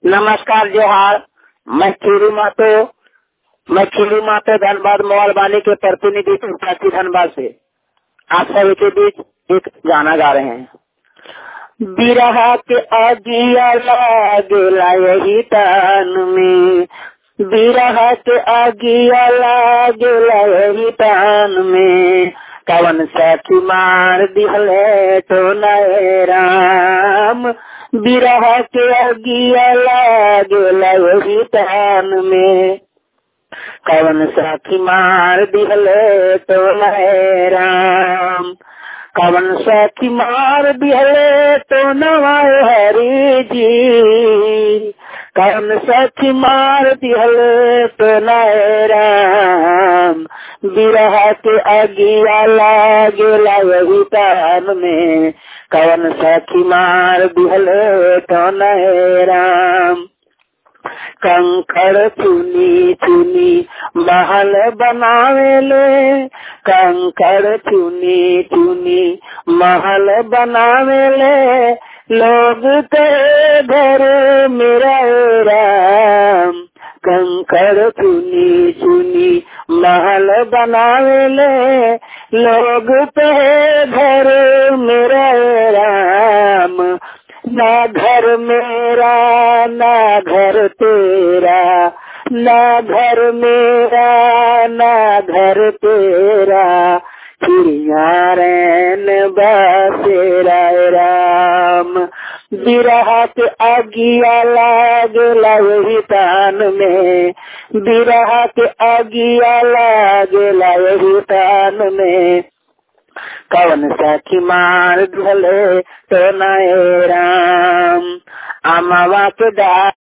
नमस्कार जोहार मैं खीरू मातो मैं खीरू मातो धनबाद मोबाइल वाले के प्रतिनिधि प्रति धनबाद से आप सभी के बीच एक गाना गा रहे हैं बिरहा के आगिया लागेला यही तान में बिरहा के आगिया लागेला यही तान में कवन सखी मार दिहले तो नए राम बिरहा के अगिया लागेला यही तान में कवन सखी मार दिहले तो नए राम कवन सखी मार दिहले तो नवाए हरी जी कवन सखी मार दिहले तो नए राम बिरहा के अगिया लागेला यही तान में कवन सखी मार दिहले तो नए राम कंकड़ चुनी चुनी महल बनावेले कंकड़ चुनी चुनी महल बनावेले लोग के घर मेरा राम कंकड़ चुनी चुनी महल बनावेले लोग पे घर मेरा राम ना घर मेरा ना घर तेरा ना घर मेरा ना घर तेरा चिड़िया रैन बसेरा राम बिरहा के आगिया लागेला वही तान में बिरहा के आगिया लागेला वही तान में कवन सखी मार ढले तो नए राम अमावा के दा